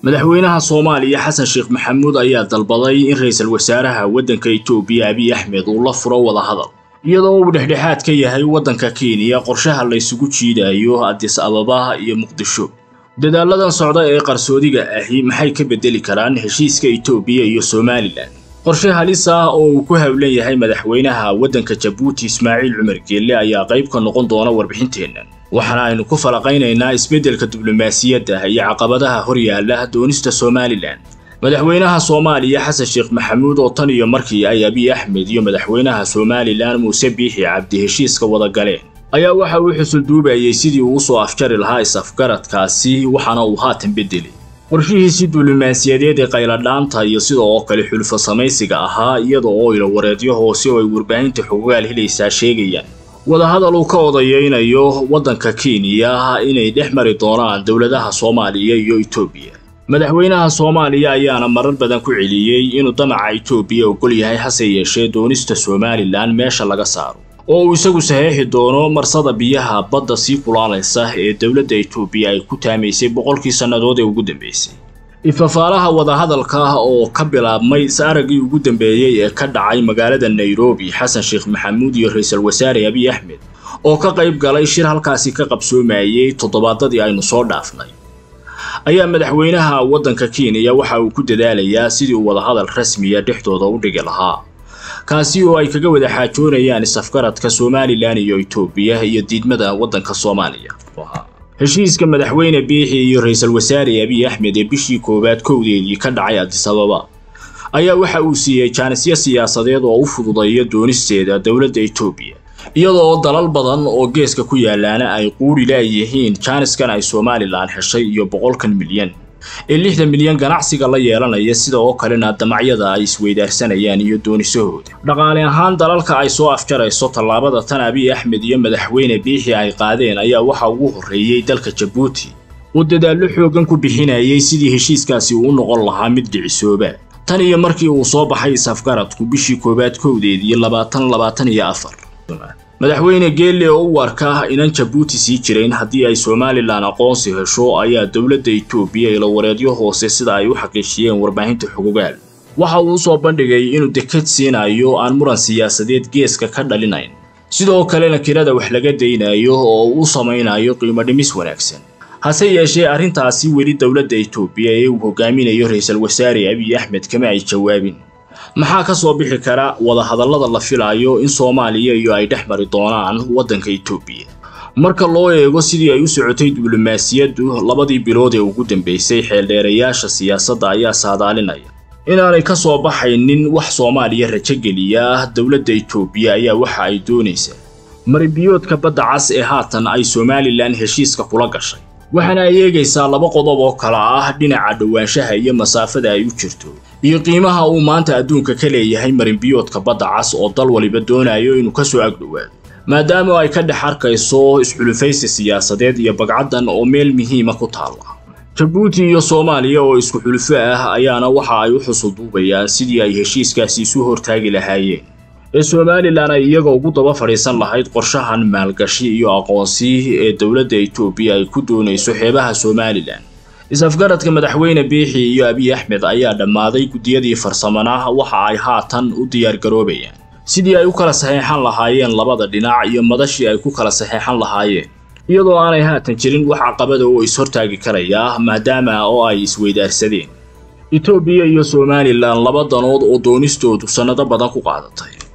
madaxweynaha soomaaliya xasan sheekh maxamuud ayaa dalbaday in ra-iisul wasaaraha waddanka itoobiya abiy axmed uu la furo wadahadal iyadoo uu dhexdhexaad ka yahay waddanka kenya qorshaha la ysugu jiidayo adis ababa iyo muqdisho dadaaladan socda ee qarsoodiga ahi maxay ka beddeli karaan heshiiska itoobiya iyo somalilan qorshe halis ah oo uu ku howlan yahay madaxweynaha waddanka jabuuti ismaaciil cumar geelle ayaa qayb ka noqon doona warbixinteennan waxaana aynu ku falaqaynaynaa isbeddelka diblomaasiyadda iyo caqabadaha horyaala doonista somalilan madaxweynaha soomaaliya xasan sheekh maxamuud oo tan iyo markii ay abiy axmed iyo madaxweynaha somalilan muuse biixi cabdi heshiiska wada galeen ayaa waxa uu xusulduubayay sidii uu usoo afjari lahaa is-afgaradkaasi waxaana uu haatan beddelay qorshihiisii diblomaasiyadeed ee qayladhaanta iyo sida oo kale xulfo samaysiga ahaa iyada oo ilo wareedyo hoose oo ay warbaahinta xogaal helaysaa sheegayaan wadahadal uu ka odayeynayo waddanka kenya inay dhex mari doonaan dowladaha soomaaliya iyo itoobiya madaxweynaha soomaaliya ayaana marar badan ku celiyey inuu damaca itoobiya ogol yahay hase yeeshee doonista somalilan meesha laga saaro oo uu isagu saxeexi doono marsada biyaha badda sii kulaalaysa ee dowladda itoobiya ay ku taamaysay boqolkii sannadood ee ugu dambeysay ifafaalaha wadahadalka oo ka bilaabmay is-araggii ugu dambeeyey ee ka dhacay magaalada nairobi xasan sheekh maxamuud iyo ra-iisul wasaare abiy axmed oo ka qayb galay shir halkaasi ka qabsoomayey toddobaadadii aynu soo dhaafnay ayaa madaxweynaha waddanka kenya waxa uu ku dadaalayaa sidii uu wadahadal rasmiya dhexdooda u dhigi lahaa kaasi oo ay kaga wada xaajoonayaan is-afgaradka somalilan iyo itoobiya iyo diidmada waddanka soomaaliya heshiiska madaxweyne biixi iyo ra-iisul wasaare abiy axmed ee bishii koowaad kowdeedii ka dhacay adis ababa ayaa waxa uu siiyey jaanisyo siyaasadeed oo u fududeeya doonisteeda dowladda itoobiya iyada oo dalal badan oo geeska ku yaalaana ay quuri laayihiin jaaniskan ay somalilan heshay iyo boqolkan milyan ee lixdan milyan ganacsiga la yeelanaya sida oo kalena damacyada ay isweydaarsanayaan iyo doonisahooda dhaqaale ahaan dalalka ay soo afjarayso tallaabada tan abiy axmed iyo madaxweyne biixi ay qaadeen ayaa waxa ugu horreeyey dalka jabuuti oo dadaallo xooggan ku bixinayay sidii heshiiskaasi uu noqon lahaa mid dhicisooba tan iyo markii uu soo baxay is-afgaradku bishii koowaad kowdeedii labaatan labaatan iyo afar madaxweyne geelle oo u arka inan jabuuti sii jirayn haddii ay somalilan aqoonsi hesho ayaa dowladda itoobiya ilo wareedyo hoose sida ay u xaqiijiyeen warbaahinta xogogaal waxa uu usoo bandhigay inuu dekad siinayo aan muran siyaasadeed geeska ka dhalinayn sidoo kalena kirada wax laga daynayo oo uu samaynayo qiimo dhimis wanaagsan hase yeeshee arrintaasi weli dowladda itoobiya ee uu hogaaminayo ra-iisul wasaare abiy axmed kama ay jawaabin maxaa ka soo bixi kara wadahadallada la filaayo in soomaaliya iyo ay dhex mari doonaan waddanka itoobiya marka loo eego sidii ay u socotay diblomaasiyaddu labadii bilood ee ugu dambeysay xeeldheerayaasha siyaasadda ayaa saadaalinaya inaanay ka soo baxaynin wax soomaaliya rajogeliya dowladda itoobiya ayaa waxa ay doonaysaa maribiyoodka badda cas ee haatan ay somalilan heshiiska kula gashay waxaana ay eegaysaa laba qodob oo kala ah dhinaca dhowaanshaha iyo masaafada ay u jirto iyo qiimaha uu maanta adduunka ka leeyahay marinbiyoodka badda cas oo dal waliba doonayo inuu ka soo agdhowaado maadaama ay ka dhex arkayso isxulufaysi siyaasadeed iyo bagcaddan oo meel muhiima ku taalla jabuuti iyo soomaaliya oo isku xulufo ah ayaana waxa ay u xusulduubayaan sidii ay heshiiskaasi isu hortaagi lahaayeen ee somalilan ay iyaga ugu daba fadhiisan lahayd qorshahan maalgashi iyo aqoonsi ee dowladda itoobiya ay ku doonayso xeebaha somalilan is-afgaradka madaxweyne biixi iyo abiy axmed ayaa dhammaaday guddiyadii farsamanaha waxa ay haatan u diyaargaroobayaan sidii ay u kala saxeexan lahaayeen labada dhinac iyo madashii ay ku kala saxeexan lahaayeen iyadoo aanay haatan jirin wax caqabada oo is-hortaagi karaya maadaama oo ay isweydaarsadeen itoobiya iyo somalilan laba danood oo doonistoodu sannado badan ku qaadatay